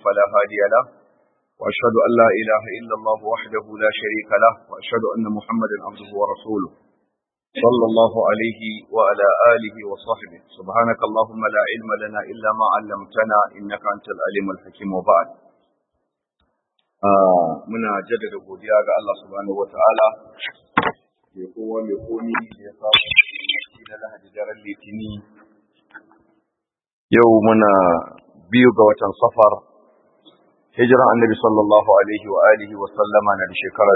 فلا هادي له وأشهد أن لا إله إلا الله وحده لا شريك له وأشهد أن محمدا عبده ورسوله صلى الله عليه وعلى آله وصحبه سبحانك اللهم لا علم لنا إلا ما علمتنا إنك أنت العليم الحكيم وبعد muna jaddada godiya ga Allah subhanahu wataala mai kowa mai komi da ya samu shi na lahadi daren litini yau muna biyu ga watan safar hijiran annabi sallallahu alaihi wa alihi wa sallama na da shekara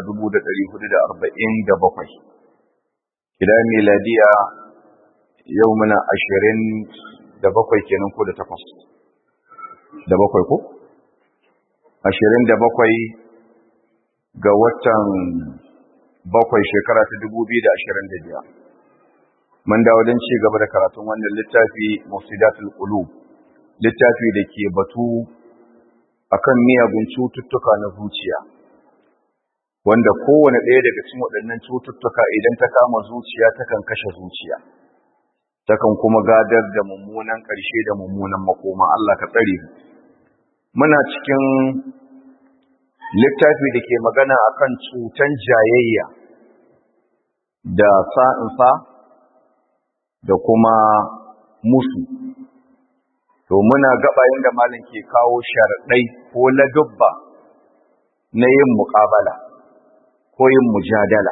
1447 idan miladiya yau muna ashirin da bakwai kenan ko da takwas da bakwai ko? ashirin da bakwai ga watan bakwai shekara ta dubu biyu da ashirin da biyar mun dawo don ci gaba da karatun wannan littafi mufsidatul qulub littafi da ke batu akan miyagun cututtuka na zuciya wanda kowane ɗaya daga cikin waɗannan cututtuka idan ta kama zuciya takan kashe zuciya takan kuma gadar da mummunan ƙarshe da mummunan makoma Allah ka tsare mu muna cikin littafi da ke magana akan cutan jayayya da sa'insa da kuma musu to muna gaba da malin ke kawo sharaɗai ko ladubba na yin muƙabala ko yin mujadala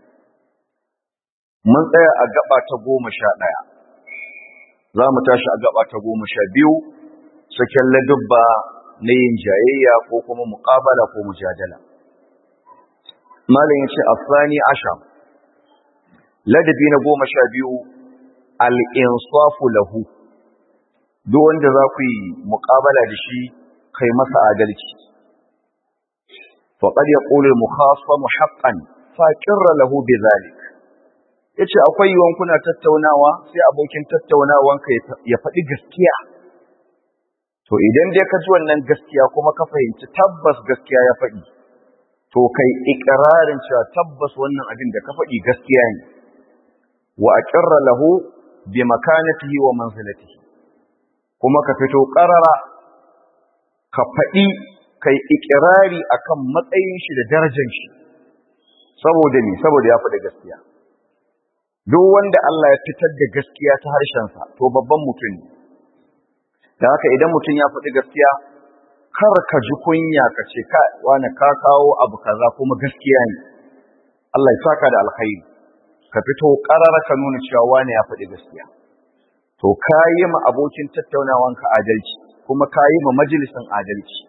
mun tsaya a gaba ta goma sha ɗaya za mu tashi a gaba ta goma sha biyu saken ladubba na yin jayayya ko kuma muƙabala ko mujadala malam ya ce asani asham ladabi na goma sha biyu al'insafu lahu duk wanda za ku yi muƙabala da shi kai masa adalci faƙar ya ƙulil mukhasamu haqqan faƙirra lahu bi zalik yace akwai yiwon kuna tattaunawa sai abokin tattaunawanka ya faɗi gaskiya to idan dai ka ji wannan gaskiya kuma ka fahimci tabbas gaskiya ya faɗi to kai iƙirarin cewa tabbas wannan abin da ka faɗi gaskiya ne wa aqirra lahu bi makanatihi wa manzilatihi kuma ka fito ƙarara ka faɗi kai ikirari akan matsayin shi da darajar shi saboda ni saboda ya faɗi gaskiya duk wanda Allah ya fitar da gaskiya ta harshensa to babban mutum ne da haka idan mutum ya faɗi gaskiya kar ka ji kunya ka ce ka wani ka kawo abu kaza kuma gaskiya ne Allah ya saka da alkhairi ka fito ƙarara ka nuna cewa wani ya faɗi gaskiya to ka yi ma abokin tattaunawanka adalci kuma ka yi ma majalisin adalci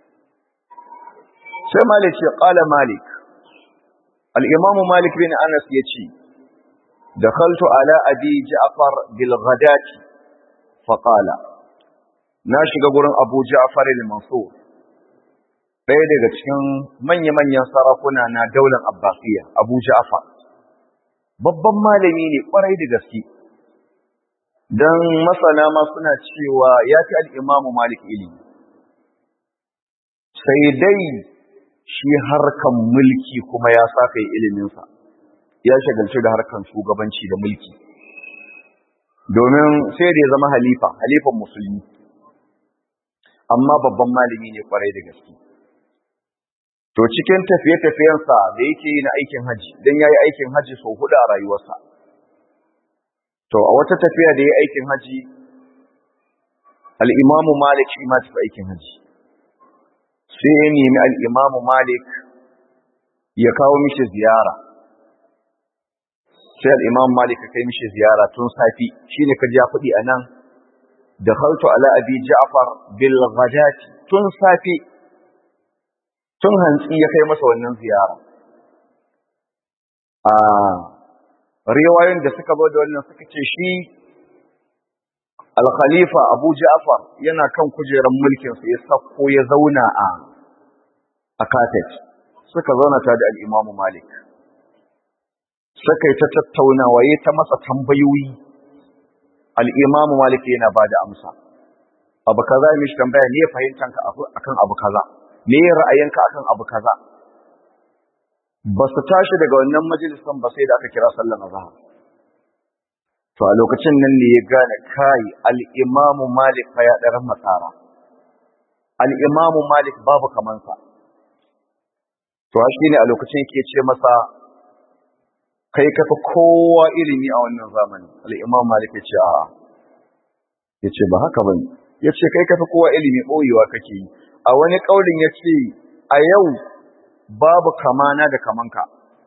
sai malik ce ƙala malik al'imamu malik bin anas ya ce da kaltu ala abi ja'far bilghadati faƙala na shiga gurin abu ja'far al-mansur ɗaya daga cikin manya-manyan sarakuna na daular abbasiya abu ja'far babban malami ne ƙwarai da gaske don masana ma suna cewa ya fi al'imamu malik ilimi sai dai shi harkan mulki kuma ya saka yi iliminsa ya shagalci da harkan shugabanci da mulki domin sai da ya zama halifa halifan musulmi amma babban malami ne kwarai da gaske to cikin tafiye-tafiyensa da yake yi na aikin haji don ya yi aikin haji sau hudu a rayuwarsa to a wata tafiya da ya aikin haji al'imamu malik shi ma tafi aikin haji sai ya nemi al'imamu malik ya kawo mishi ziyara sai al'imamu malik ya kai mishi ziyara tun safi shi ne ka ja kuɗi a nan da haltu ala abi ja'far bil ghadati tun safi tun hantsi ya kai masa wannan ziyara a riwayoyin da suka zo da wannan suka ce shi al-khalifa Abu Ja'far yana kan kujerar mulkin sa ya sako ya zauna a a kafet suka zauna ta da al-Imam Malik suka yi ta tattaunawa yayi ta masa tambayoyi al-Imam Malik yana bada amsa abu kaza ya mishi tambaya ne fahimtanka akan abu kaza me ra'ayinka akan abu kaza ba su tashi daga wannan majalisan ba sai da aka kira sallan azhar to a lokacin nan ne ya gane kai al-imam malik fa ya daran matsara al-imamu malik babu kamansa to shi ne a lokacin yake ce masa kai ka fi kowa ilimi a wannan zamani al-imam malik ya ce a ya ce ba haka bane ya ce kai ka fi kowa ilimi ɓoyewa kake yi a wani ƙaunin ya ce a yau babu kamana da kamanka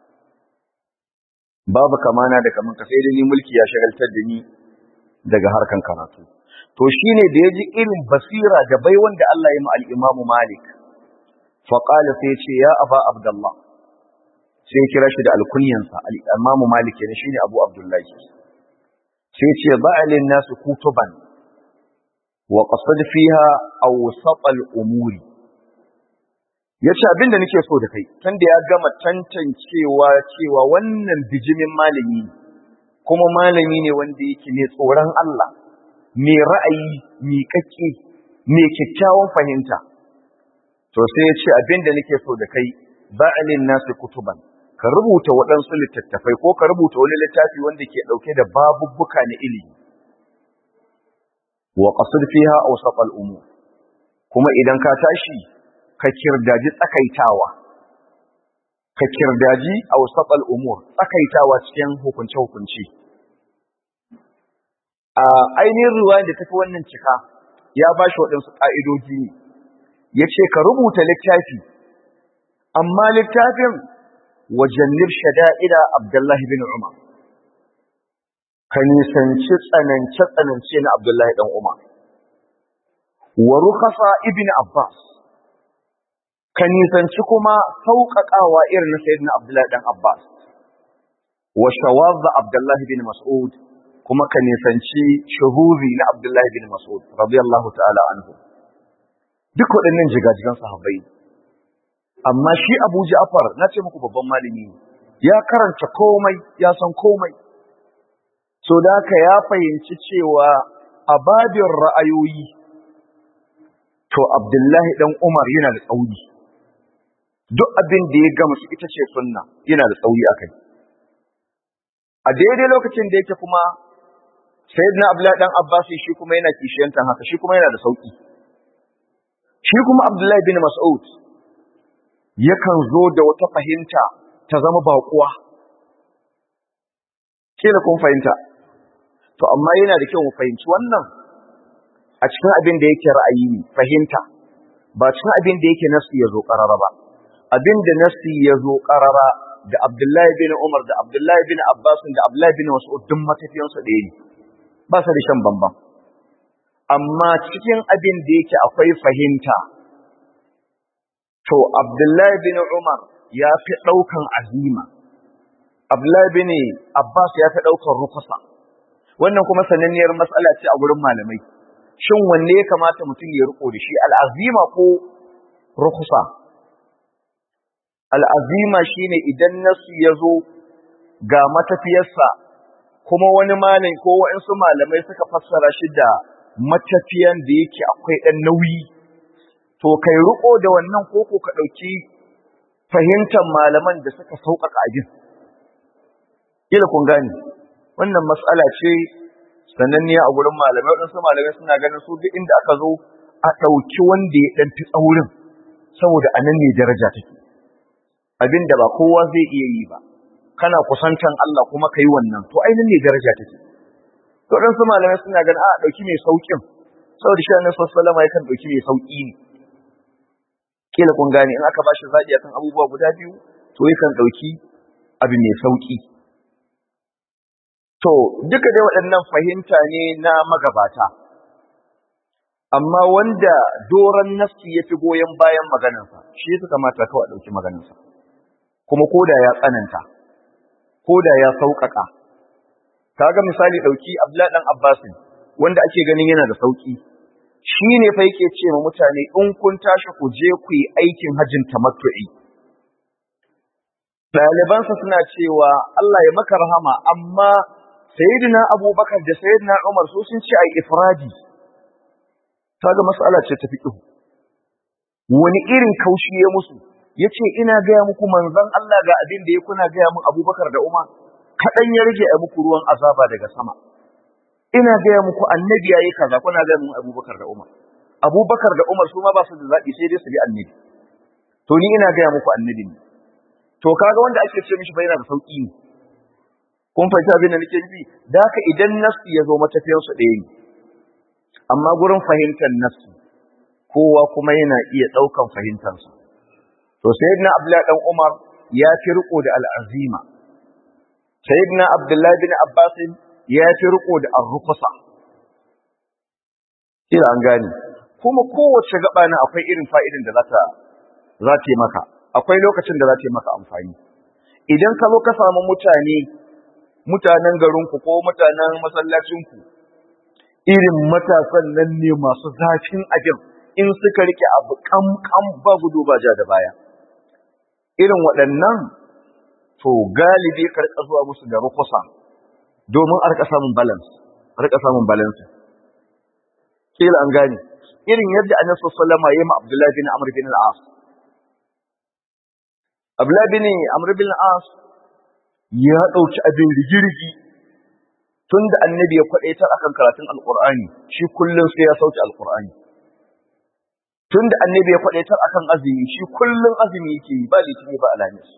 babu kamana da kamanka sai da ni mulki ya shagaltar da ni daga harkan karatu to shine da ya ji irin basira da bai wanda Allah ya ma al-Imam Malik fa qala sai ce ya aba abdullah sai kira shi da alkunyansa al-Imam Malik ne shine Abu Abdullahi sai ce ba'alin nasu kutuban wa qasad fiha awsat al-umuri yace abinda nake so da kai tunda ya gama tantancewa cewa wannan bijimin malami ne kuma malami ne wanda yake ne tsoron Allah mai ra'ayi mai kake mai kyakkyawan fahimta to sai ya ce abinda nake so da kai ba'alin nasu kutuban ka rubuta waɗansu littattafai ko ka rubuta wani littafi wanda ke ɗauke da babubbuka na ilimi wa qasd fiha awsat al-umur kuma idan ka tashi ka kirdaji tsakaitawa ka kirdaji awsat al-umur tsakaitawa cikin hukunce hukunci a ainihin ruwa da tafi wannan cika ya ba shi waɗansu ƙa'idoji ne ya ce ka rubuta littafi amma littafin wajannib shada'ida abdullahi bin umar ka nisanci tsanance-tsanance na Abdullahi ɗan Umar. Wa rukasa ibn Abbas, ka nisanci kuma sauƙaƙawa irin na Sayyidina Abdullahi ɗan Abbas. Wa shawazza Abdullahi bin Mas'ud, kuma ka nisanci shuhuri na Abdullahi bin Mas'ud, radiyallahu ta'ala anhu. Duk waɗannan jigajigan sahabbai. Amma shi Abu Ja'far, na ce muku babban malami ya karanta komai, ya san komai. so da haka ya fahimci cewa a babin ra'ayoyi to abdullahi dan umar yana da tsauri duk abin da ya gama su ita ce sunna yana da tsauri a kai a daidai lokacin da yake kuma sayyidina abdullahi dan abbas shi kuma yana kishiyantan haka shi kuma yana da sauki shi kuma abdullahi bin mas'ud yakan zo da wata fahimta ta zama baƙuwa kila kun fahimta to amma yana da kyau mu fahimci wannan a cikin abin da yake ra'ayi ne fahimta ba cikin abin da yake nasi ya zo karara ba abin da nasi ya zo karara da Abdullahi bin Umar da Abdullahi bin Abbas da Abdullahi bin Mas'ud duk matafiyansu ɗaya ne ba su da shan bambam amma cikin abin da yake akwai fahimta to Abdullahi bin Umar ya fi ɗaukan azima Abdullahi bin Abbas ya fi ɗaukan rukusa wannan kuma sananniyar matsala ce a gurin malamai shin wanne ya kamata mutum ya riko da shi al'azima ko rukusa al'azima shine idan nasu ya zo ga matafiyarsa kuma wani malami ko waɗansu malamai suka fassara shi da matafiyan da yake akwai ɗan nauyi to kai riko da wannan koko ka ɗauki fahimtar malaman da suka sauƙaƙa abin kila kun gane wannan matsala ce sananniya a gurin malamai waɗansu malamai suna ganin su duk inda aka zo a ɗauki wanda ya ɗan fi tsaurin saboda a nan ne daraja take abin da ba kowa zai iya yi ba kana kusantan Allah kuma ka yi wannan to ainihin ne daraja take to waɗansu malamai suna ganin a ɗauki mai sauƙin saboda shi annabi sallallahu alaihi yakan ɗauki mai sauƙi ne kila kun gane in aka bashi zaɓi akan abubuwa guda biyu to yakan ɗauki abu mai sauƙi To, duka dai waɗannan fahimta ne na magabata, amma wanda doron nafsi ya fi goyon bayan maganansa, shi ya kamata kawai ɗauki maganansa, kuma koda ya tsananta, koda ya sauƙaƙa. Kaga misali ɗauki Abdullahi ɗan Abbasin, wanda ake ganin yana da sauƙi, shi ne fa yake ce ma mutane in kun tashi ku je ku yi aikin hajjin tamattu'i. Ɗalibansa suna cewa Allah ya maka rahama, amma sayyidina abubakar da sayyidina umar su sun ce ai ifradi kaga mas'ala ce ta fiqh wani irin kaushi ya musu yace ina gaya muku manzon Allah ga abin da ya kuna gaya mun abubakar da umar kadan ya rage a muku ruwan azaba daga sama ina gaya muku annabi yayi kaza kuna gaya mun abubakar da umar abubakar da umar su ma ba su da zaɓi sai dai su bi annabi to ni ina gaya muku annabi ne to kaga wanda ake ce mishi bai yana da sauƙi ne kun fahimci abin da nake nufi da haka idan nasu ya zo matafiyansu ɗaya ne amma gurin fahimtar nasu kowa kuma yana iya ɗaukan fahimtarsa to sayyidina abdullahi dan umar ya fi riko da al'azima sayyidina abdullahi bin abbas ya fi riko da arrukusa kila an gane kuma kowace gaba na akwai irin fa'idin da za ta za ta yi maka akwai lokacin da za ta yi maka amfani idan ka zo ka samu mutane mutanen garinku ko mutanen masallacinku irin matasan nan ne masu zafin abin in suka rike abu kam ba gudu ba ja da baya irin waɗannan to galibi ka rika zuwa musu da rukusa domin a rika samun balance a rika samun balance kila an gane irin yadda annabi sallallahu alaihi wasallam ya yi ma Abdullah bin Amr bin al-As Abdullah bin Amr bin al-As ya dauki abin rigirgi tunda annabi ya kwadaitar akan karatun alqur'ani shi kullun sai ya sauke alqur'ani tunda annabi ya kwadaitar akan azumi shi kullun azumi yake yi ba litini ba alamis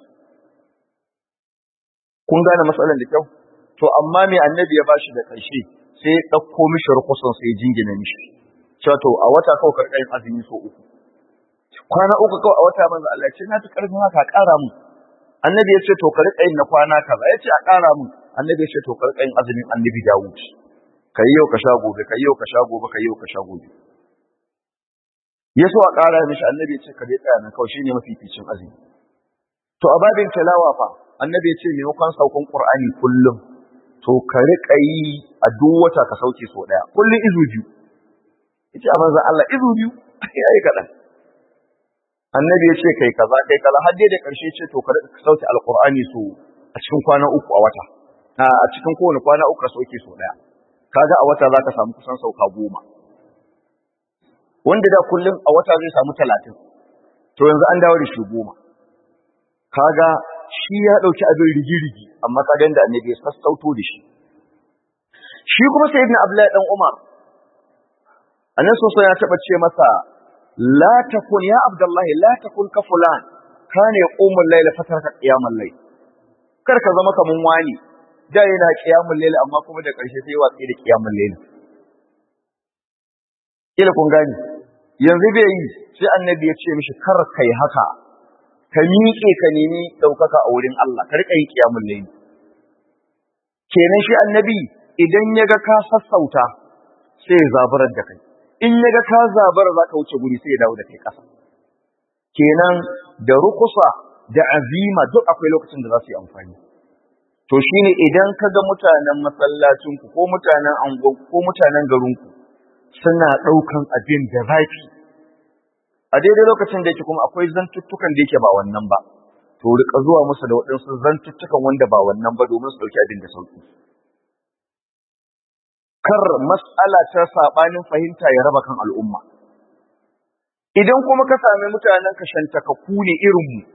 kun gane matsalar da kyau to amma me annabi ya bashi da ƙarshe sai ya ɗauko mishi rukusan sai ya jingina mishi cewa to a wata kawai karkarin azumi so uku kwana uku kawai a wata manzo Allah ce na fi karfin haka ƙara mu annabi ya ce to ka riƙa yin na kwana kaza ya ce a ƙara mu annabi ya ce to ka riƙa yin azumin annabi Dawud kai yau ka sha gobe kai yau ka sha gobe kai yau ka sha gobe ya so a ƙara mishi annabi ya ce ka dai tsaya nan kawai shine mafificin azumi to a babin tilawa fa annabi ya ce maimakon saukan qur'ani kullum to ka riƙa yi a duk wata ka sauke so ɗaya kullum izu biyu yace a manzon Allah izu biyu yayi kaɗan annabi ya ce kai kaza kai kaza har dai da ƙarshe ce to ka riƙa sauke alqur'ani so a cikin kwana uku a wata a cikin kowane kwana uku ka sauke so ɗaya kaga a wata za ka samu kusan sauka goma wanda da kullum a wata zai samu talatin to yanzu an dawo da shi goma kaga shi ya ɗauki abin rigi-rigi amma ka da annabi ya sassauto da shi shi kuma sai ibn abdullahi dan umar annan soso ya taɓa ce masa la takun ya abdullahi la takun ka fulan kana yaqumul layla fatarka qiyamul layl kar ka zama kaman wani da yana qiyamul layl amma kuma da ƙarshe sai watsi da qiyamul layl kila kun gani yanzu bai yi sai annabi ya ce mishi kar kai haka ka miƙe ka nemi ɗaukaka a wurin Allah ka riƙa yin ƙiyamun laili kenan shi annabi idan ya ga ka sassauta sai ya zaburar da kai in ya ga ka zabara za ka wuce guri sai ya dawo da kai ƙasa kenan da rukusa da azima duk akwai lokacin da za su yi amfani to shine idan ka ga mutanen masallacinku ko mutanen angon ko mutanen garinku suna ɗaukan abin da zafi a daidai lokacin da yake kuma akwai zantuttukan da yake ba wannan ba to rika zuwa musu da waɗansu zantuttukan wanda ba wannan ba domin su ɗauki abin da sauki kar mas'ala ta saɓanin fahimta ya raba kan al'umma idan kuma ka sami mutanen ka shantakaku ne irin mu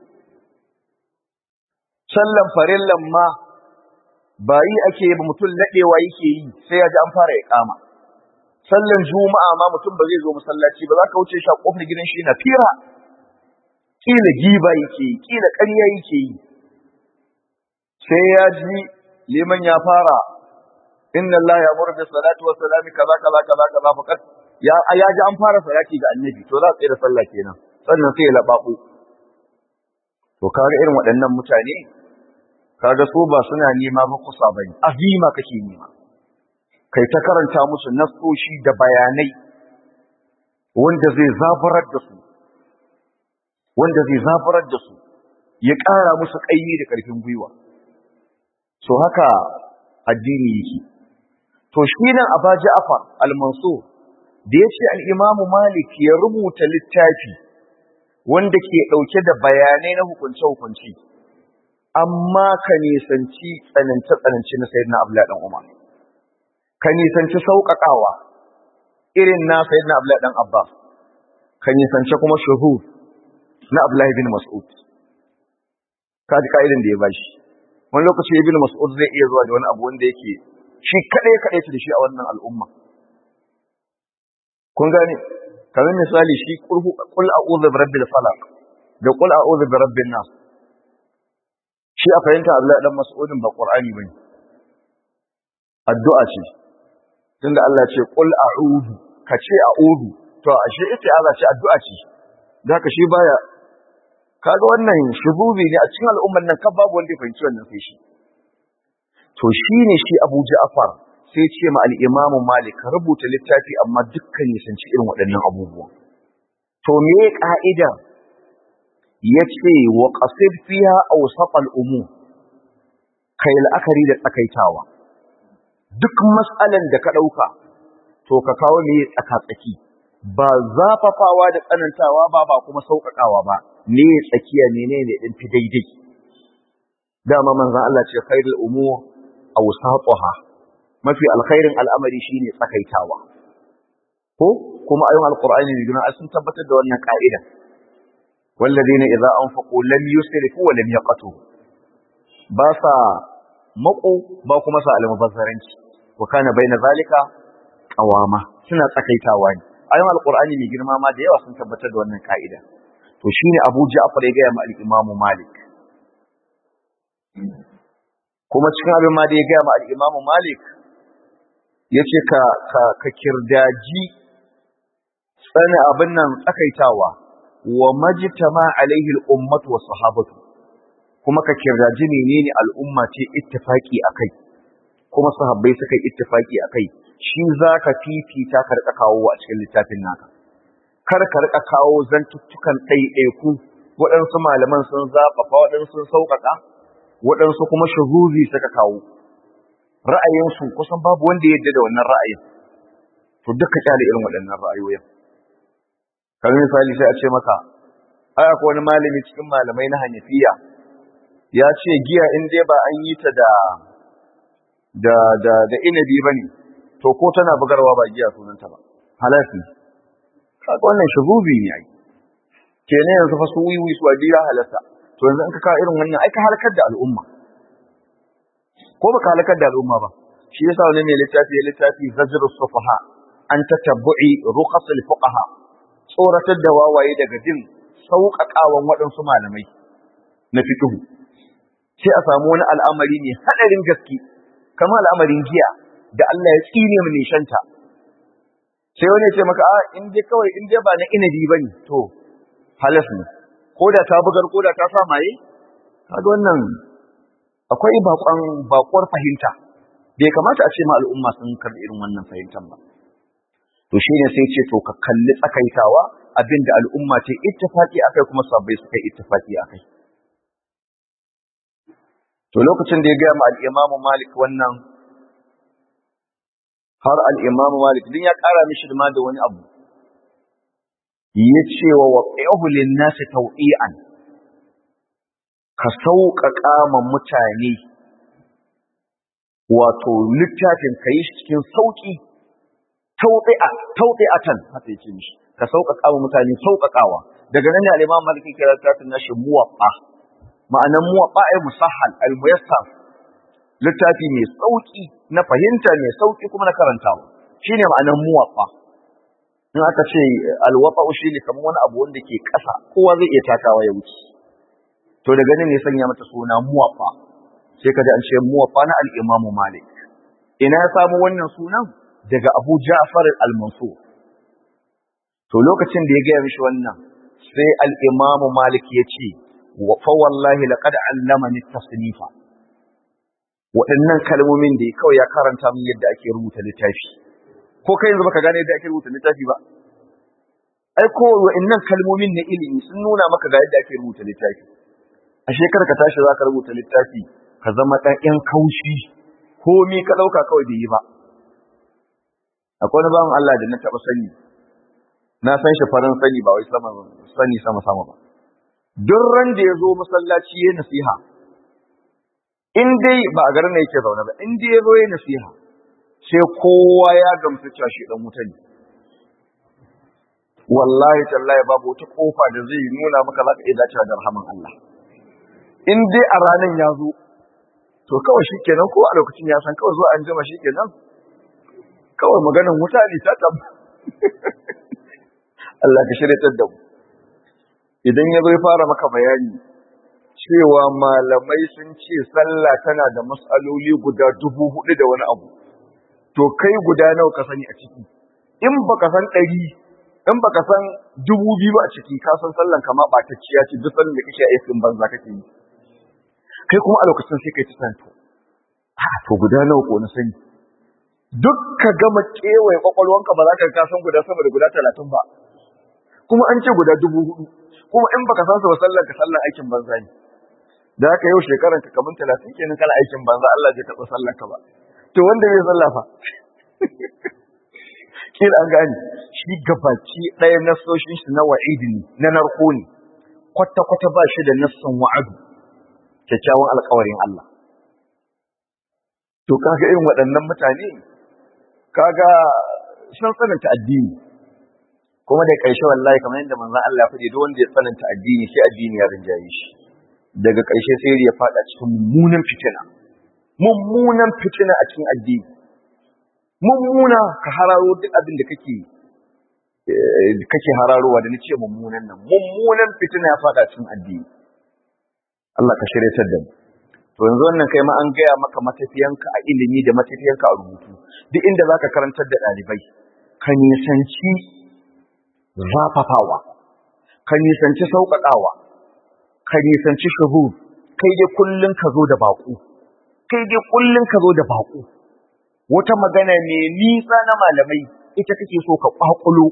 sallan farillan ma ba yi ake ba mutum naɗewa yake yi sai ya ji an fara ya kama sallan juma'a ma mutum ba zai zo masallaci ba za ka wuce shi a kofar gidan shi na fira kila giba yake yi kila ƙarya yake yi sai ya ji liman ya fara inna Allah ya amuru bi salati wa salami kaza kaza kaza kaza faqat ya ya ji an fara salati ga annabi to za a tsaya da sallah kenan sannan sai ya lababu to kaga irin waɗannan mutane kaga su ba suna nema ba kusa bane azima kake nema kai ta karanta musu nasoshi da bayanai wanda zai zafarar da su wanda zai zafarar da su ya ƙara musu ƙaimi da ƙarfin gwiwa so haka addini yake to shi nan aba ja'far al-mansur da ya ce al-imam malik ya rubuta littafi wanda ke ɗauke da bayanai na hukunce-hukunce amma ka nisanci tsanance-tsanance na sayyidina abdullahi dan umar ka nisanci sauƙaƙawa irin na sayyidina Abdullahi dan Abbas ka nisanci kuma shuhud na Abdullahi bin Mas'ud ka ji ka'idan da ya bashi wani lokaci ibn Mas'ud zai iya zuwa da wani abu wanda yake shi kadai kadai da shi a wannan al'umma kun gane kamar misali shi qul a'udhu bi rabbil falaq da qul a'udhu bi rabbin nas shi a fahimta Abdullahi dan Mas'udin ba Qur'ani bane addu'a ce tunda Allah ce qul a'udhu ka ce a'udhu to ashe ita Allah ce addu'a ce da ka shi baya kaga wannan shuzubi ne a cikin al'ummar nan kan babu wanda ya fahimci wannan sai shi to shine shi Abu Ja'far sai ce ma al-Imam Malik rubuta littafi amma dukkan ya sanci irin waɗannan abubuwa to me ka'ida yace wa qasid fiha awsat al-umur kai la'akari da tsakaitawa duk mas'alan da ka dauka to ka kawo me tsaka-tsaki ba zafafawa da tsanantawa ba ba kuma sauƙaƙawa ba ne tsakiya menene din fi daidai dama manzon Allah ce khairul umur awsatuha mafi alkhairin al'amari shine tsakaitawa ko kuma ayoyin alqur'ani ne gina sun tabbatar da wannan ka'ida walladheena idza anfaqu lam yusrifu wa lam yaqtu ba sa mako ba kuma sa almubazzaranci wa kana baina zalika qawama suna tsakaitawa ne ayoyin alqur'ani ne girma ma da yawa sun tabbatar da wannan ka'ida to shine Abu Ja'far ya ga ma al-Imam Malik kuma cikin abin ma da ya ga ma al-Imam Malik yace ka ka ka kirdaji tsana abin nan tsakaitawa wa majtama alaihi al-ummatu was sahabatu kuma ka kirdaji menene al'umma ce ittifaki akai kuma sahabbai suka yi ittifaki akai shi zaka fifita ka rika kawo a cikin littafin naka kar ka rika kawo zantuttukan ɗaiɗaiku waɗansu malaman sun zaɓafa waɗansu sun sauƙaƙa waɗansu kuma shuzuzi suka kawo ra'ayinsu kusan babu wanda ya yadda da wannan ra'ayin to duka kyale irin waɗannan ra'ayoyin kamar misali sai a ce maka ai akwai wani malami cikin malamai na hanafiya ya ce giya in dai ba an yi ta da da da da inabi bane to ko tana bugarwa ba giya sunanta ba halafi kaga wannan shuzubi ne ai kenan yanzu fa su wiwi su adira halata to yanzu in ka kawo irin wannan ai ka halakar da al'umma ko baka halakar da al'umma ba shi yasa wani mai littafi ya littafi zajru sufaha an tatabbu'i ruqas al-fuqaha tsoratar da wawaye daga jin sauƙaƙawan waɗansu malamai na fiqh sai a samu wani al'amari ne hadarin gaske kamar al'amarin giya da Allah ya tsine mu nishanta sai wani ya ce maka a in dai kawai in dai ba na inabi bane to halas ne ko da ta bugar ko da ta sa maye kaga wannan akwai bakon bakuwar fahimta bai kamata a ce ma al'umma sun karɓi irin wannan fahimtar ba to shine sai ce to ka kalli tsakaitawa abinda al'umma ce ittifaqi akai kuma sabbai suka ittifaqi akai to lokacin da ya ga ma al-Imam Malik wannan har al-Imam Malik din ya ƙara mishi da da wani abu yace wa waqi'uhu lin-nas taw'ian ka sauƙaƙa ma mutane wato littafin ka yi shi cikin sauƙi tauɗi'atan haka yake mishi ka sauƙaƙa ma mutane sauƙaƙawa daga nan ne al-Imam Malik ke littafin nashi muwaffa ma'anan muwaffa ay musahhal al-muyassar littafi mai sauƙi na fahimta mai sauƙi kuma na karantawa shine ma'anan muwaffa in aka ce al-wafa shine kamar wani abu wanda ke ƙasa kowa zai iya takawa ya wuce to daga nan ne sanya mata suna muwaffa sai kaji an ce muwaffa na al-Imam Malik ina ya samu wannan sunan daga Abu Ja'far al-Mansur to lokacin da ya gaya mishi wannan sai al-Imam Malik ya ce wa fa wallahi laqad allamani tasnifa waɗannan kalmomin da kawai ya karanta min yadda ake rubuta littafi ko kai yanzu baka gane yadda ake rubuta littafi ba ai ko waɗannan kalmomin na ilimi sun nuna maka ga yadda ake rubuta littafi a shekara ka tashi zaka rubuta littafi ka zama ɗan ƴan kaushi komi ka ɗauka kawai bai yi ba akwai wani bawan Allah da na taɓa sani na san shi farin sani ba wai sama sani sama sama ba duk ran da ya zo masallaci ya nasiha in dai ba a garin da yake zaune ba in dai ya zo ya nasiha sai kowa ya gamsu cewa shi dan wuta ne wallahi tallahi babu wata kofa da zai nuna maka za ka iya dacewa da rahaman Allah in dai a ranar ya zo to kawai shi kenan ko a lokacin ya san kawai zuwa an jima shi kenan kawai maganin wuta ne ta tab Allah ka shiryatar da mu idan ya bai fara maka bayani cewa malamai sun ce sallah tana da matsaloli guda dubu hudu da wani abu to kai guda nawa ka sani a ciki in baka san ɗari in baka san dubu biyu a ciki ka san sallan kama ɓatacciya ce duk sanin da kake aikin banza kake yi kai kuma a lokacin sai kai ta santo a to guda nawa ko na sani duk ka gama kewaye kwakwalwanka ba za ka ka san guda sama da guda talatin ba kuma an ce guda dubu hudu kuma in baka san su ba sallan ka sallan aikin banza ne da haka yau shekaran ka kamar talatin kenan kana aikin banza Allah zai taɓa sallan ka ba to wanda bai sallah fa kila an gane shi gabaci ɗaya nasoshin shi na wa'idi ne na narko ne kwata-kwata ba shi da nassan wa'adu kyakkyawan alkawarin Allah to kaga irin waɗannan mutane kaga sun tsananta addini kuma da ƙarshe wallahi kamar yadda manzon Allah ya faɗi duk wanda ya tsananta addini sai addini ya rinjaye shi daga ƙarshe sai ya faɗa cikin mummunan fitina mummunan fitina a cikin addini mummuna ka hararo duk abin da kake kake hararowa da nace mummunan nan mummunan fitina ya faɗa cikin addini Allah ka shiryatar da mu to yanzu wannan kai ma an gaya maka matafiyanka a ilimi da matafiyanka a rubutu duk inda zaka karantar da ɗalibai ka nisanci zafafawa ka nisanci sauƙaƙawa ka nisanci shuhur kai dai kullun ka zo da baƙo kai dai kullun ka zo da baƙo wata magana mai nisa na malamai ita kake so ka ƙwaƙulo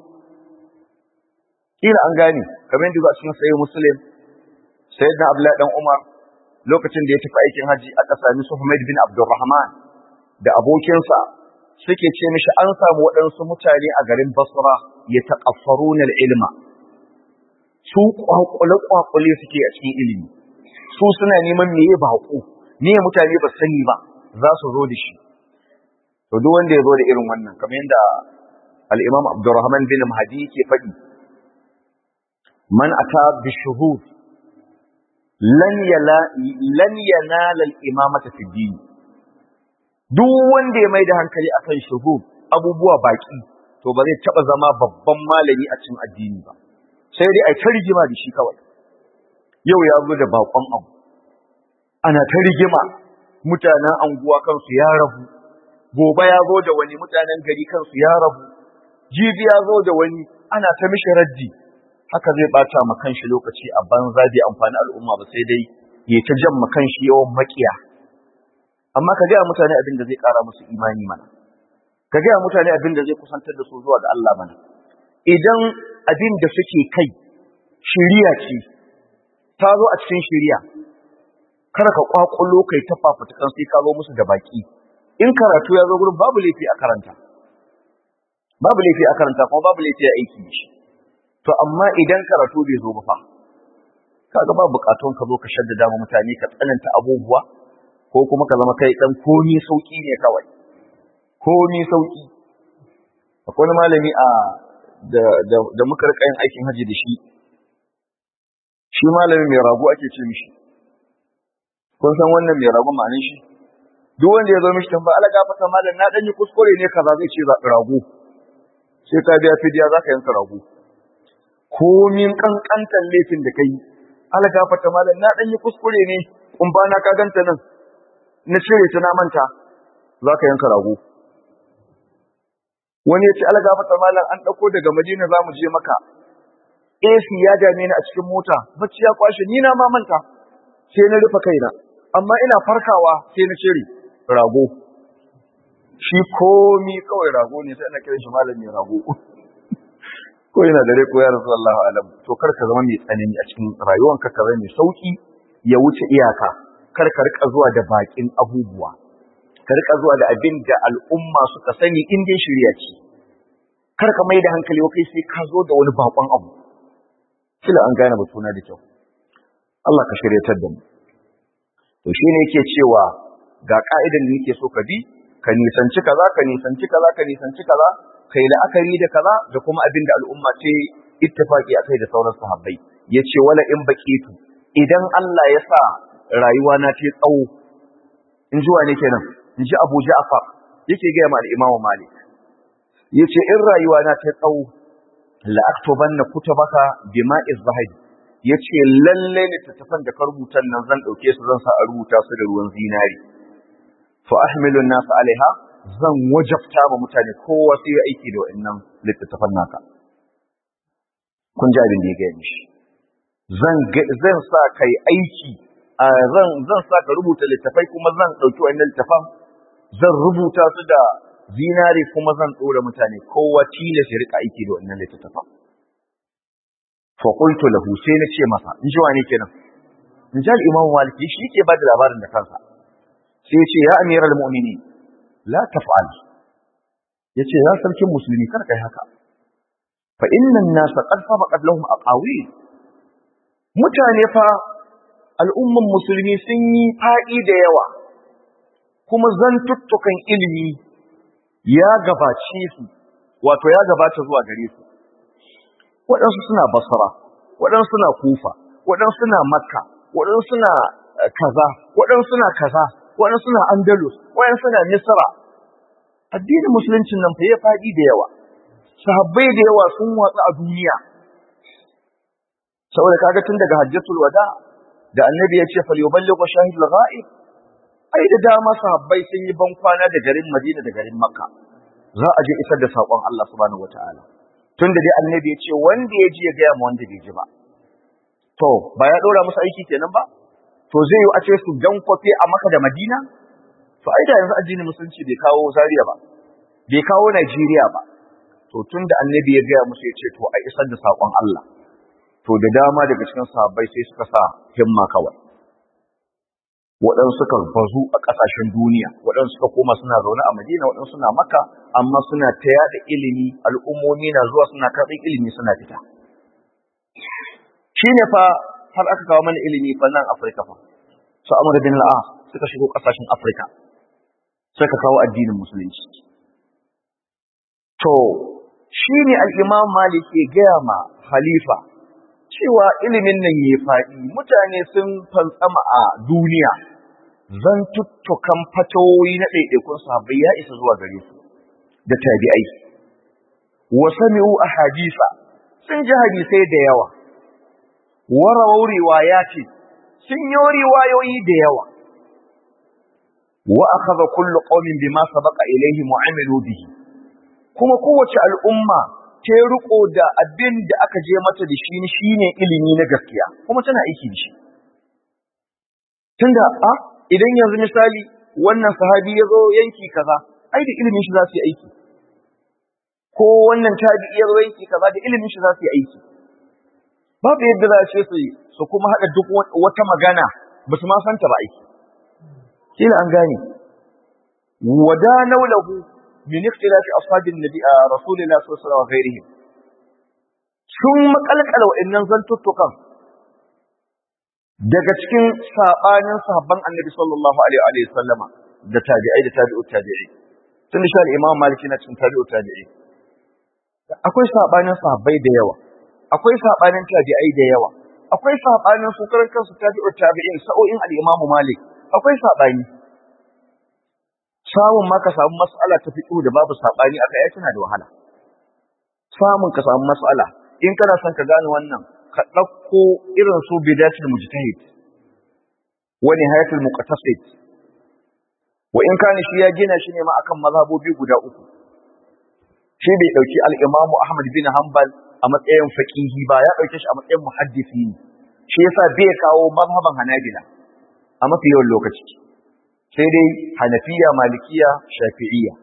kila an gane kamar yadda a cikin sayyid muslim sayyidina abdullahi dan umar lokacin da ya tafi aikin haji aka sami su Humayd bin Abdurrahman da abokinsa suke ce mishi an samu waɗansu mutane a garin Basra ya taqaffaruna ilma su kwakule kwakule suke a cikin ilimi su suna neman meye baƙo ne mutane ba sani ba za su zo da shi to duk wanda ya zo da irin wannan kamar yadda al-Imam Abdurrahman bin Mahdi ke faɗi man ata bi shuhud lan yanala al-imamata fi din duk wanda ya mai da hankali akan shuhud abubuwa baki to ba zai taba zama babban malami a cikin addini ba sai dai ai ta rigima da shi kawai yau ya zo da bakon abu ana ta rigima mutanen anguwa kansu ya rabu gobe ya zo da wani mutanen gari kansu ya rabu jibi ya zo da wani ana ta mishi raddi haka zai bata ma kanshi lokaci a banza bai amfani al'umma ba sai dai ya ta jan ma kanshi yawan makiya amma ka gaya mutane abin da zai kara musu imani mana ka gaya mutane abin da zai kusantar da su zuwa ga Allah mana idan abin da suke kai shiriya ce ta zo a cikin shiriya kada ka kwakulo kai ta fafutukan sai ka zo musu da baki in karatu ya zo gurin babu laifi a karanta babu laifi a karanta kuma babu laifi a aiki da shi to amma idan karatu bai zo ba fa kaga ba bukatun ka zo ka shaddada mu mutane ka tsananta abubuwa ko kuma ka zama kai dan komi sauki ne kawai komi sauki akwai wani malami a da da, da muka rika yin aikin haji da shi shi malami mai rago ake ce mishi kun san wannan mai rago ma'anin shi duk wanda ya zo mishi tamba ala gafata malam na dan yi kuskure ne kaza zai ce rago sai ka biya fidiya zaka yanka rago komin kankantan laifin da kai ala gafata malam na dan yi kuskure ne kumba na ka ganta nan na cire ta na manta zaka yanka rago wani ya ce ala gafata malam an dauko daga Madina zamu je maka AC ya dame ni a cikin mota bacci ya kwashe ni na ma manta sai na rufe kaina amma ina farkawa sai na cire rago shi komi kawai rago ne sai ana kiran shi malam mai rago ko yana dare ko ya rasu Allah alam to kar ka zama mai tsanani a cikin rayuwanka ka zama mai sauki ya wuce iyaka kar ka rika zuwa da bakin abubuwa ka rika zuwa da abin da al'umma suka sani in dai shirya ce kar ka mai da hankali kai sai ka zo da wani bakon abu kila an gane batuna da kyau Allah ka shiryatar da mu to shine yake cewa ga ka'idan da nake so ka bi ka nisanci kaza ka nisanci kaza ka nisanci kaza kai la'akari da kaza da kuma abin da al'umma ce ittifaki akai da sauran sahabbai yace wala in baqitu idan Allah ya sa rayuwa na ta tsawo in ji wane kenan in ji Abu Ja'far yake ga ma al-Imam Malik yace in rayuwa na ta tsawo la aktubanna kutubaka bima'iz zahabi yace lalle littattafan da ka rubuta nan zan dauke su zan sa a rubuta su da ruwan zinari fa ahmilu an-nas alaiha zan wajabta ma mutane kowa sai ya aiki da wannan littattafan naka kun ji abin da ya gaya mishi zan zan sa kai aiki zan zan sa ka rubuta littafai kuma zan dauki wannan littafan zan rubuta su da zinari kuma zan dora mutane kowa tilas ya rika aiki da wannan littattafan fa qultu lahu sai na ce masa in ji wani kenan in ji al-imam maliki shi ke bada labarin da kansa sai ya ce ya amiral mu'minin la taf'al yace ya sarkin musulmi kar kai haka fa innan nas qad sabaqat lahum aqawil mutane fa al'umman musulmi sun yi faɗi da yawa kuma zantuttukan ilimi ya gabace su wato ya gabata zuwa gare su waɗansu suna basra waɗansu suna kufa waɗansu suna makka waɗansu suna kaza waɗansu suna kaza waɗansu suna andalus waɗansu suna misra addinin musuluncin nan fa ya faɗi da yawa sahabbai da yawa sun watsa a duniya saboda kaga tun daga hajjatul wada da annabi ya ce falyuballighu shahidul ghaib ai da dama sahabbai sun yi ban kwana da garin Madina da garin Makka za a je isar da sakon Allah subhanahu wataala tunda dai annabi ya ce wanda ya ji ya ga mu wanda bai ji ba to ba ya dora musu aiki kenan ba to zai yi a ce su dan kofe a Makka da Madina to ai da yanzu addinin musulunci bai kawo Zaria ba bai kawo Najeriya ba to tunda annabi ya ga musu ya ce to a isar da sakon Allah to da dama daga cikin sahabbai sai suka sa himma kawai waɗansu suka bazu a ƙasashen duniya waɗansu suka koma suna zaune a madina waɗansu suna maka amma suna ta yaɗa ilimi al'ummomi na zuwa suna karɓar ilimi suna fita shi ne fa har aka kawo mana ilimi fa nan afirka fa su amur bin la'a suka shigo ƙasashen afirka suka kawo addinin musulunci to shi ne al'imam malik ya gaya ma halifa cewa ilimin nan ya faɗi mutane sun fantsama a duniya zan tuttukan fatawoyi na ɗaiɗaikun sahabbai ya isa zuwa gare su da tabi'ai wa sami'u ahadisa sun ji hadisai da yawa warawau riwayati sun yi riwayoyi da yawa wa akhadha kullu qaumin bima sabaqa ilayhi mu'amilu bihi kuma kowace al'umma ta riko da abin da aka je mata da shi shine ilimi na gaskiya kuma tana aiki da shi tunda a idan yanzu misali wannan sahabi ya zo yanki kaza ai da ilimin shi za su yi aiki ko wannan tabi'i ya zo yanki kaza da ilimin shi za su yi aiki babu yadda za a ce su su kuma haɗa duk wata magana ba su ma santa ba aiki kila an gane wada naulahu min ikhtilafi ashabin nabi rasulillah sallallahu alaihi wasallam ghairihim sun makalkala wa'annan zantuttukan daga cikin sabanin sahabban annabi sallallahu alaihi wa sallama da tabi'ai da tabi'ut tabi'i tun shi al-imam maliki na cikin tabi'ut tabi'i akwai sabanin sahabbai da yawa akwai sabanin tabi'ai da yawa akwai sabanin su karan kansu tabi'ut tabi'in sa'o'in al-imam malik akwai sabani samun ma ka samu mas'ala ta fiqh da babu sabani aka yi tana da wahala samun ka samu mas'ala in kana son ka gane wannan ka ɗauko irin su bidatul mujtahid wa nihayatul muqtasid wa in kana shi ya gina shi ne ma akan mazhabobi guda uku shi bai dauki al-Imam Ahmad bin Hanbal a matsayin faqihi ba ya dauke shi a matsayin muhaddisi ne shi yasa bai kawo mazhaban Hanabila a mafi yawan lokaci sai dai Hanafiya Malikiya Shafi'iyya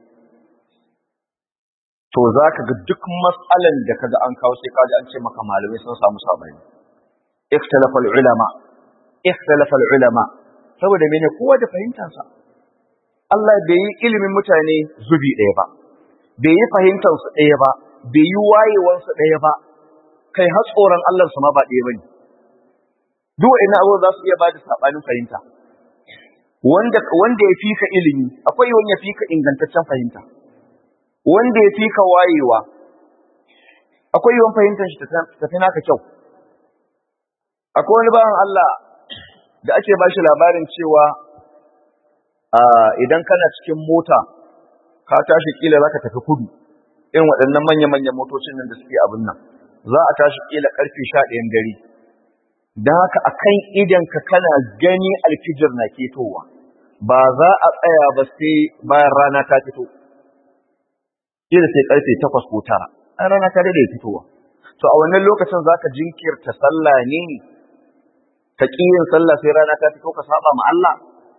to za ka ga duk matsalan da kaga an kawo sai kaji an ce maka malamai sun samu sabani ikhtalafa ulama ikhtalafa ulama saboda mene kowa da fahimtar sa Allah bai yi ilimin mutane zubi ɗaya ba bai yi fahimtar su ɗaya ba bai yi wayewar su ɗaya ba kai har tsoron Allah su ma ba ɗaya bane duk ina abu za su iya ba da sabanin fahimta wanda wanda ya fika ilimi akwai wanda ya fika ingantaccen fahimta wanda ya fi ka wayewa akwai yawan fahimtar shi tafi naka kyau akwai wani bawan Allah da ake ba shi labarin cewa idan kana cikin mota ka tashi kila za ka tafi kudu irin waɗannan manya-manyan motocin nan da suke abin nan za a tashi kila karfe sha ɗayan dare da haka a kan idanka kana gani alfijir na ketowa ba za a tsaya ba sai bayan rana ta fito kila sai karfe takwas ko tara an rana ta daidai fitowa to a wannan lokacin za ka jinkirta sallah ne ka ƙi yin sallah sai rana ta fito ka saba ma Allah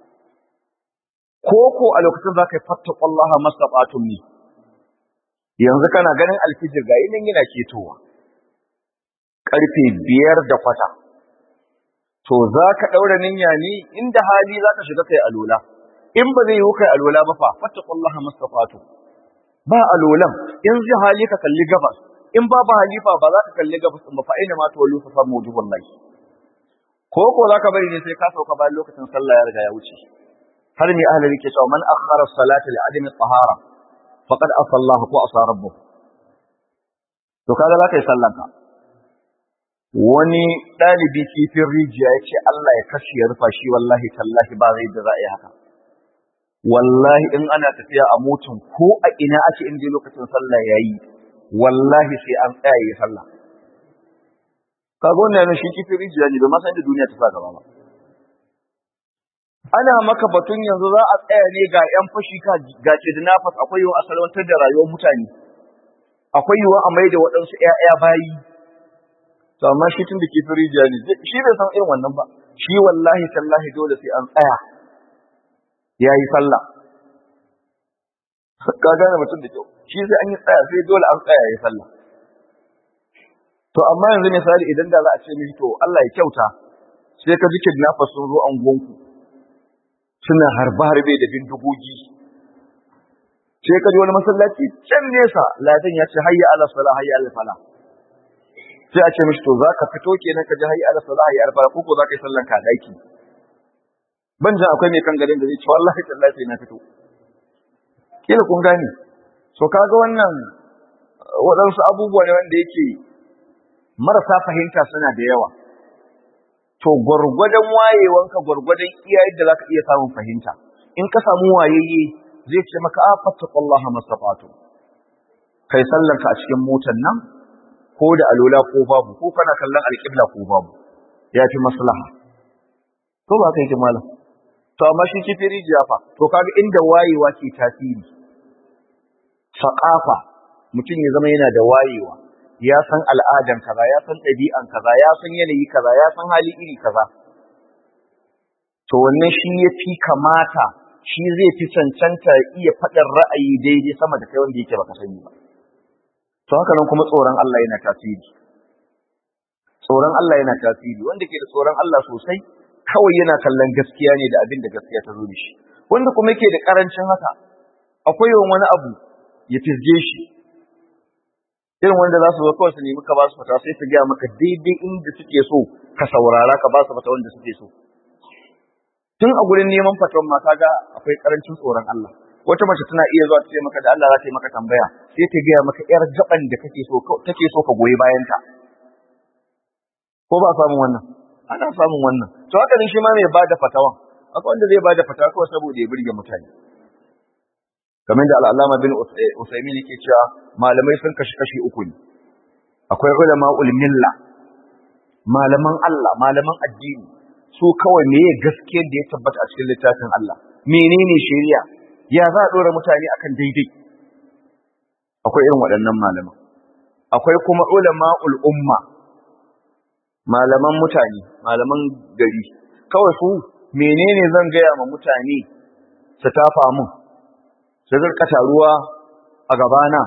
ko ko a lokacin za ka yi fattaqullaha mastata'tum ne yanzu kana ganin alfijir ga nan yana ketowa karfe biyar da kwata to za ka ɗaura niyya ne inda hali za ka shiga kai alola in ba zai yi kai alola ba fa fattaqullaha mastata'tum ba alolan in zai hali ka kalli gabas in ba ba halifa ba za ka kalli gabas ba fa ina ma tuwallu fa fa mawjubullahi ko ko za ka bari ne sai ka sauka bayan lokacin sallah ya riga ya wuce har ne ahlul ke cewa man akhara salata li adami tahara faqad asallahu ko asa rabbuh to kaga za ka yi sallan ka wani dalibi kifin rijiya ya ce Allah ya kashe ya rufa shi wallahi tallahi ba zai da za a yi haka wallahi in ana tafiya a motun ko a ina ake inda lokacin sallah yayi wallahi sai an tsaya yi sallah kaga wannan shi kifin rijiya ne bai ma san da duniya ta sa gaba ba ana maka batun yanzu za a tsaya ne ga yan fashi ka ga kidnappers akwai yiwu a salwantar da rayuwar mutane akwai yiwu a maida waɗansu ƴaƴa bayi to amma shi tun da kifin rijiya ne shi bai san irin wannan ba shi wallahi tallahi dole sai an tsaya ya yi sallah ka gane mutum da kyau shi sai an yi tsaya sai dole an tsaya ya yi sallah to amma yanzu misali idan da za a ce mishi to Allah ya kyauta sai ka ji kidnappers sun zo an gonku suna harba harbe da bindigogi sai ka ji wani masallaci can nesa ladan ya ce hayya ala sala hayya ala fala sai a ce mishi to za ka fito kenan ka ji hayya ala sala hayya ala fala ko ko za ka yi sallan ka daki ban jan akwai mai kan garin da zai ce wallahi tallahi sai na fito kila kun gane so kaga wannan waɗansu abubuwa ne wanda yake marasa fahimta suna da yawa to gwargwadon wayewanka gwargwadon iya yadda zaka iya samun fahimta in ka samu wayayye zai ce maka a fattaqullaha masafatu kai sallanka a cikin motar nan ko da alola ko babu ko kana kallon alƙibla ko babu ya fi maslaha ko ba kai malam to amma shi kifi rijiya fa to kaga inda wayewa ke tasiri saƙafa mutum ya zama yana da wayewa ya san al'adan kaza ya san ɗabi'an kaza ya san yanayi kaza ya san hali iri kaza to wannan shi ya fi kamata shi zai fi cancanta iya faɗin ra'ayi daidai sama da kai wanda yake baka sani ba to haka nan kuma tsoron Allah yana tasiri tsoron Allah yana tasiri wanda ke da tsoron Allah sosai kawai yana kallon gaskiya ne da abin da gaskiya ta zo da shi wanda kuma yake da karancin haka akwai yawan wani abu ya fizge shi irin wanda za su zo kawai su nemi ka ba su fata sai su gaya maka daidai inda suke so ka saurara ka ba su fata wanda suke so tun a gurin neman fatawan ma ga akwai karancin tsoron Allah wata mace tana iya zuwa ta ce maka da Allah za ta yi maka tambaya sai ta gaya maka yar gaban da kake so take so ka goyi bayan ta ko ba samun wannan ana samun wannan to haka ne shi ma mai bada fatawa akwai wanda zai bada fatawa kawai saboda ya burge mutane kamar da al'alama bin usaimin yake cewa malamai sun kashi kashi uku ne akwai ulama milla malaman Allah malaman addini su kawai meye gaskiyar da ya tabbata a cikin littafin Allah menene shari'a ya za a dora mutane akan daidai akwai irin waɗannan malaman akwai kuma ulama umma malaman mutane malaman gari kawai su menene zan gaya ma mutane su tafa mun su zirka taruwa a gabana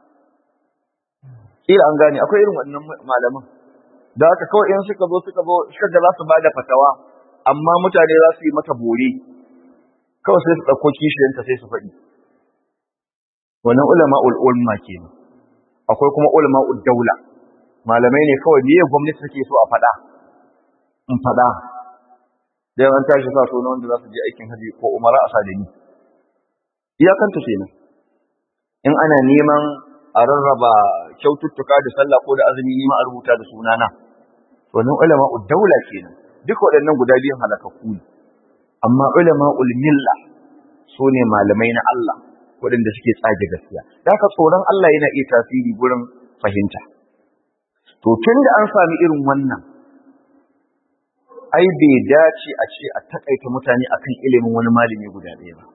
ila an gane akwai irin wannan malaman da haka kawai in suka zo suka zo suka ga za su bada fatawa amma mutane za su yi mata bore kawai sai su ɗauko kishiyanta sai su faɗi wannan ulama ul'ulma kenan akwai kuma ulama daula malamai ne kawai miye gwamnati take so a faɗa in faɗa da yawan tashi sa sunan wanda za su je aikin haji ko umara a sadani iyakanta kenan in ana neman a rarraba kyaututtuka da sallah ko da azumi nima a rubuta da sunana wannan ulama daula kenan duk waɗannan guda biyun halakakku ne amma ulama milla su ne malamai na Allah waɗanda suke tsage gaskiya da haka tsoron Allah yana iya tasiri gurin fahimta to tun da an sami irin wannan ai bai dace a ce a takaita mutane akan ilimin wani malami guda ɗaya ba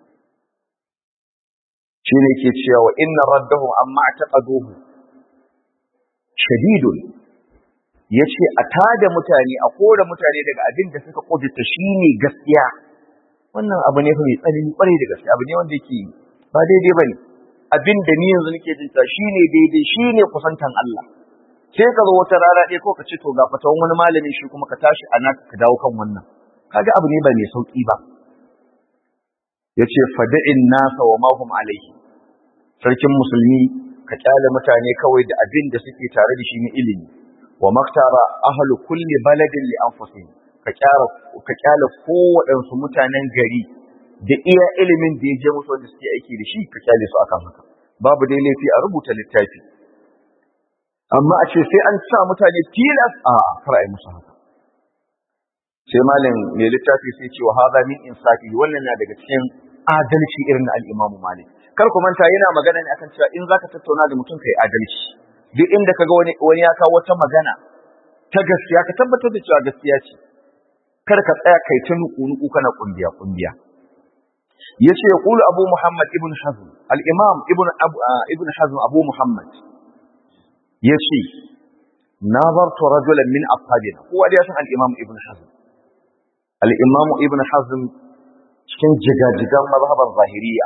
shi ne ke cewa inna raddahu amma taqaduhu shadidun yace a tada mutane a kore mutane daga abin da suka kudurta shine gaskiya wannan abu ne fa mai tsanani kwarai da gaskiya abu ne wanda yake ba daidai bane abin da ni yanzu nake jin ta shine daidai shine kusantan Allah sai ka zo wata rana ɗaya ko ka ce to ga fatawan wani malami shi kuma ka tashi a naka ka dawo kan wannan kaga abu ne ba mai sauki ba yace fada'in nasa wa ma hum alaihi sarkin musulmi ka kyale mutane kawai da abin da suke tare da shi na ilimi wa maktara ahlu kulli baladin li anfusihim ka kyara ka kyale kowaɗansu mutanen gari da iya ilimin da ya je musu wanda suke aiki da shi ka kyale su akan haka babu dai laifi a rubuta littafi amma a ce sai an sa mutane tilas a kar a yi musu haka sai malam mai littafi sai ce wa hadha min insafi wannan na daga cikin adalci irin na al-Imam Malik kar ku manta yana magana ne akan cewa in zaka tattauna da mutum kai adalci duk inda kaga wani wani ya kawo wata magana ta gaskiya ka tabbatar da cewa gaskiya ce kar ka tsaya kai ta nuku kana kumbiya kumbiya yace yaqulu Abu Muhammad ibn Hazm al-Imam ibn ibn Hazm Abu Muhammad yace nazartu rajulan min ashabina kowa da ya san al-Imam ibn Hazm al-Imam ibn Hazm cikin jigajigan mazhaban zahiriya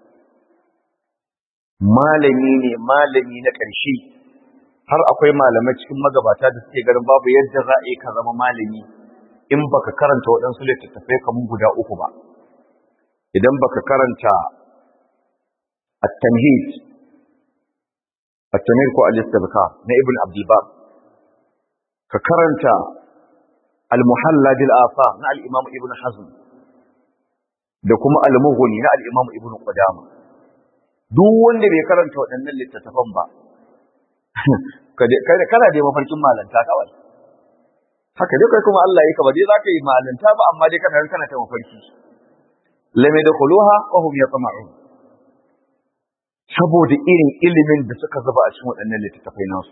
malami ne malami na ƙarshe har akwai malamai cikin magabata da suke ganin babu yadda za a yi ka zama malami in baka karanta waɗansu littattafai kamar guda uku ba idan baka karanta at-tamhid at-tamhid ko al-istibkar na ibn abdul bar ka karanta al-muhalla bil afa na al-imam ibn hazm da kuma al-mughni na al-imam ibn qudama duk wanda bai karanta waɗannan littattafan ba kana da mafarkin malanta kawai haka dai kai kuma Allah ya ka ba dai zaka yi malanta ba amma dai kana kana ta mafarki lam yadkhuluha wa hum yatma'un saboda irin ilimin da suka zuba a cikin waɗannan littattafai nasu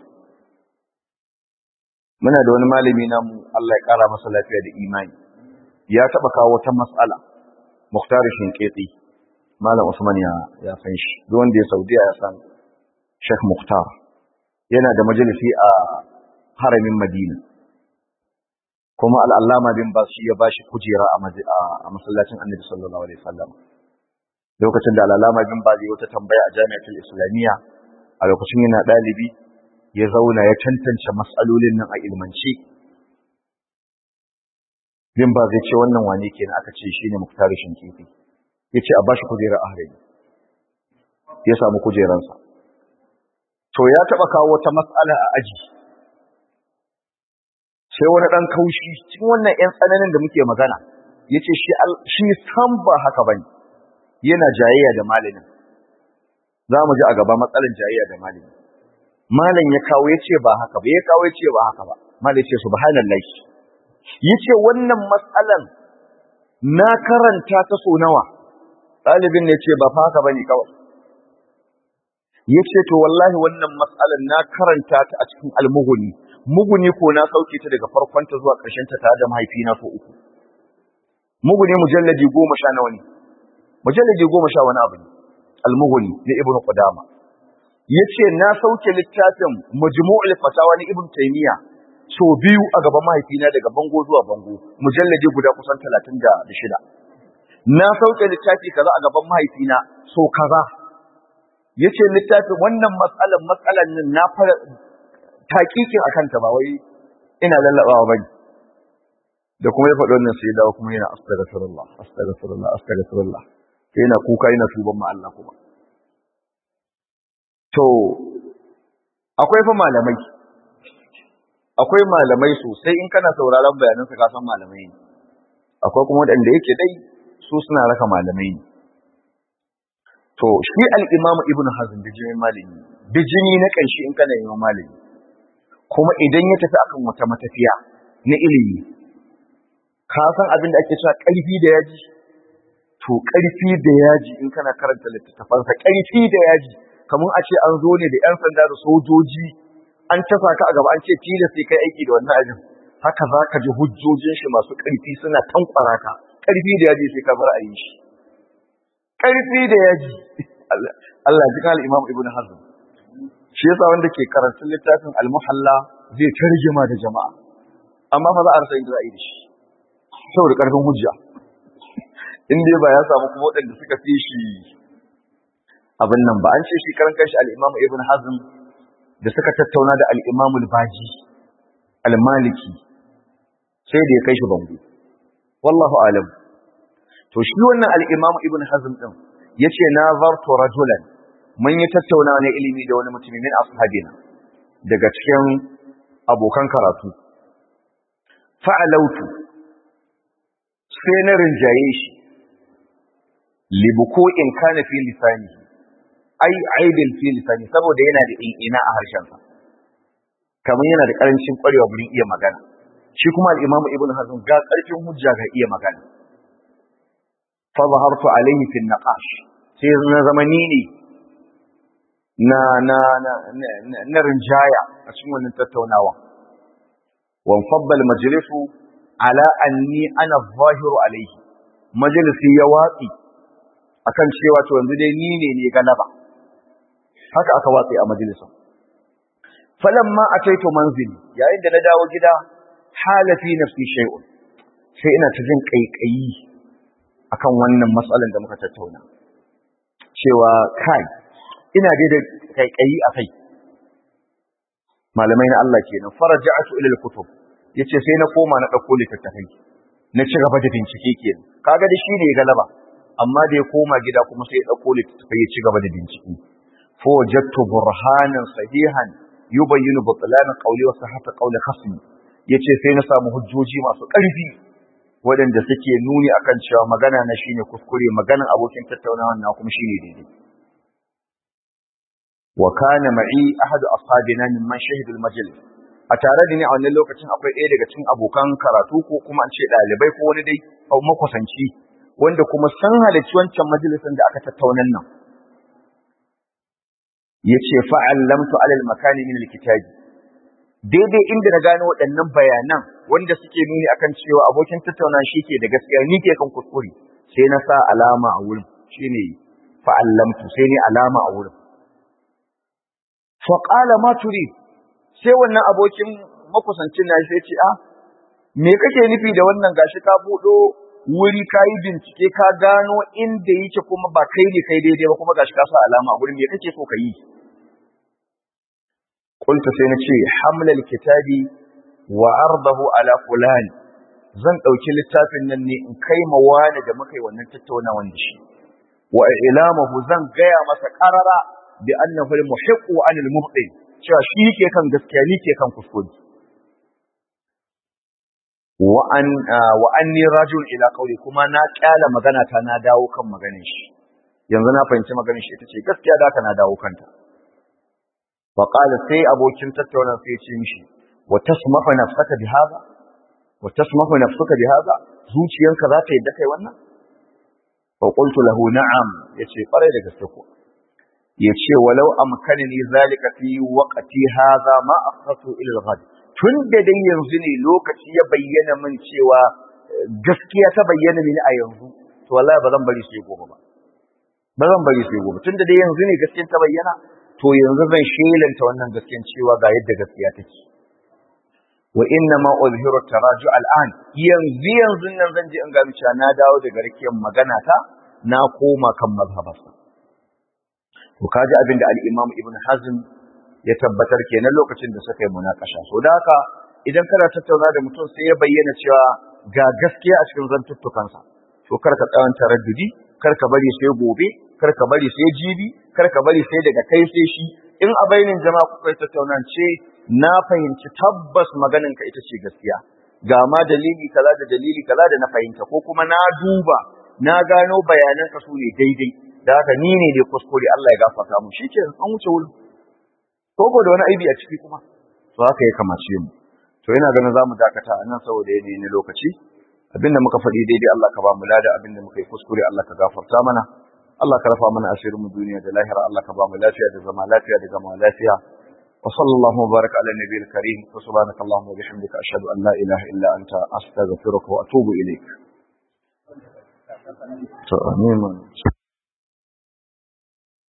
muna da wani malami namu Allah ya kara masa lafiya da imani ya taba kawo wata mas'ala Mukhtar Shinketi Malam Usman ya ya san shi duk wanda ya Saudiya ya san Sheikh Mukhtar yana da majalisi a haramin Madina kuma al'allama bin ba shi ya ba shi kujera a masallacin annabi sallallahu alaihi wasallam lokacin da al'allama bin ba zai wata tambaya a jami'atul islamiyya a lokacin yana ɗalibi ya zauna ya tantance matsalolin nan a ilmance bin ba zai ce wannan wane kenan aka ce shine muktari shinkifi ya ce a ba shi kujera a harami ya samu kujeransa to ya taɓa kawo wata matsala a aji sai wani ɗan kaushi cikin wannan ‘yan tsananin da muke magana ya ce shi san ba haka ba ne yana jayayya da malamin za mu ji a gaba matsalan jayayya da malamin malam ya kawo ya ce ba haka ba ya kawo ya ce ba haka ba malam ya ce subhanallah ya ce wannan matsalan na karanta ta so nawa ɗalibin ne ce ba fa haka ba ne kawai ya ce to wallahi wannan matsalan na karanta ta a cikin almuhuni muguni ko na sauke ta daga farkonta zuwa ƙarshen ta tare da mahaifina so uku muguni mujalladi goma sha nawa ne mujalladi goma sha wani abu ne almuhuni na ibnu qudama yace na sauke littafin majmu'ul fatawa na ibnu taymiya so biyu a gaban mahaifina daga bango zuwa bango mujalladi guda kusan 36 na sauke littafi kaza a gaban mahaifina so kaza yace littafin wannan matsalan matsalan nan na fara taƙiƙin a kanta ba wai ina lallaɓawa ba ne da kuma ya faɗi wannan sai dawo kuma yana astaghfirullah astaghfirullah astaghfirullah sai yana kuka yana tuban ma Allah kuma to akwai fa malamai akwai malamai sosai in kana sauraron bayanansa ka san malamai ne akwai kuma waɗanda yake dai su suna raka malamai ne to shi al-imamu ibnu hazm bijimi malami bijimi na kanshi in kana yin malami kuma idan ya tafi akan wata matafiya na ilimi ka san abin da ake cewa ƙarfi da yaji to ƙarfi da yaji in kana karanta littattafansa ƙarfi da yaji kamar a ce an zo ne da 'yan sanda da sojoji an tasa ka a gaba an ce tilas sai kai aiki da wannan abin haka za ka ji hujjojin shi masu ƙarfi suna tankwara ka ƙarfi da yaji sai ka bar a yi shi ƙarfi da yaji Allah ji kan Imam Ibn Hazm shi yasa wanda ke karatun littafin Al-Muhalla zai tarjima da jama'a amma fa za a rasa inda za a yi da shi saboda ƙarfin hujja in dai ba ya samu kuma waɗanda suka fi shi abin nan ba an ce shi karan kanshi al-Imam Ibn Hazm da suka tattauna da al-Imam al-Baji al-Maliki sai da ya kai shi bango wallahu alam to shi wannan al-Imam Ibn Hazm din yace nazartu rajulan mun yi tattauna ne ilimi da wani mutumi min ashabina daga cikin abokan karatu fa'alautu sai na rinjaye shi libuko in kana fi lisani ai aibin fi lisani saboda yana da ina a harshensa kamar yana da karancin kwarewa wurin iya magana shi kuma al-imam ibn hazm ga karfin hujja ga iya magana fa zahartu alayhi fi naqash sai na zamani ne na na na na rinjaya a cikin wannan tattaunawa wan fabbal majlisu ala anni ana zahiru alayhi majalisi ya watsi akan cewa to yanzu dai ni ne ne galaba haka aka watsi a majalisin falamma ataitu manzili yayin da na dawo gida halafi nafsi shay'un sai ina ta jin kaikayi akan wannan matsalan da muka tattauna cewa kai ina dai da kaikayi a kai malamai na Allah kenan faraja'atu ila al-kutub yace sai na koma na dauko littattafai na ci gaba da bincike kenan kaga da shi ne galaba amma da ya koma gida kuma sai ya dauko littattafai ya ci gaba da bincike fa wajadtu burhanan sahihan yubayyinu butlan qawli wa sihhata qawli khasmi yace sai na samu hujjoji masu ƙarfi waɗanda suke nuni akan cewa magana na shine kuskure maganan abokin tattaunawa na kuma shine daidai wa kana ma'i ahad ashabina mimman shahida al-majlis a tare da ni a wannan lokacin akwai ɗaya daga cikin abokan karatu ko kuma an ce ɗalibai ko wani dai makwasanci wanda kuma san halarci wancan majalisin da aka tattaunan nan yace fa'allamtu alal makani min al-kitabi daidai inda na gano waɗannan bayanan wanda suke nuni akan cewa abokin tattauna shi ke da gaskiya ni ke kan kuskure sai na sa alama a wurin shine fa'allamtu sai ni alama a wurin fa qala ma turid sai wannan abokin makusancin na sai ce a me kake nufi da wannan gashi ka buɗo wuri ka yi bincike ka gano inda yake kuma ba kai ne kai daidai ba kuma gashi ka sa alama a wurin me kake so ka yi qultu sai na ce hamlal kitabi wa ardahu ala fulan zan dauki littafin nan ne in kai ma wani da muka yi wannan tattaunawan da shi wa ilamahu zan gaya masa qarara bi annahu al-muhiqqu anil mubtil cewa shi ke kan gaskiya ni ke kan kuskure wa an wa anni rajul ila qawli kuma na kyala magana ta na dawo kan maganin shi yanzu na fahimci maganin shi ita ce gaskiya da ka na dawo kanta fa qala sai abokin tattauna sai ya ce mishi wa tasmahu nafsaka bi hada wa tasmahu nafsuka bi hada zuciyanka za ta yadda kai wannan fa qultu lahu na'am yace kwarai da gaske ko yace walau amkanani zalika fi waqti hadha ma akhatu ila al-ghad tun da dai yanzu ne lokaci ya bayyana min cewa gaskiya ta bayyana mini a yanzu to wallahi ba zan bari sai gobe ba ba zan bari sai gobe tun da dai yanzu ne gaskiyar ta bayyana to yanzu zan shelanta wannan gaskiyar cewa ga yadda gaskiya take wa inna ma uzhiru taraju al'an yanzu yanzu nan zan je in ga cewa na dawo daga rikiyar magana ta na koma kan mazhabarsa to kaji abin da al-Imam Ibn Hazm ya tabbatar kenan lokacin da suka yi munakasha so da haka idan kana tattauna da mutum sai ya bayyana cewa ga gaskiya a cikin zantuttukansa to kar ka tsawon taraddudi kar ka bari sai gobe kar ka bari sai jibi kar ka bari sai daga kai sai shi in a bainin jama'a kuka yi tattaunan ce na fahimci tabbas maganin ka ita ce gaskiya ga ma dalili kaza da dalili kaza da na fahimta ko kuma na duba na gano bayanan ka su ne daidai da haka ni ne dai kuskure Allah ya gafarta mu shikenan an wuce wurin ko da wani aibi a ciki kuma to haka ya kamace mu to yana ganin zamu dakata a nan saboda yanayi na lokaci abinda muka faɗi daidai Allah ka ba mu lada abinda muka yi kuskure Allah ka gafarta mana Allah ka rafa mana asirin mu duniya da lahira Allah ka ba mu lafiya da zama lafiya da gama lafiya wa sallallahu wa baraka ala nabiyil karim wa subhanaka allahumma wa bihamdika ashhadu an la ilaha illa anta astaghfiruka wa atubu ilayk to amin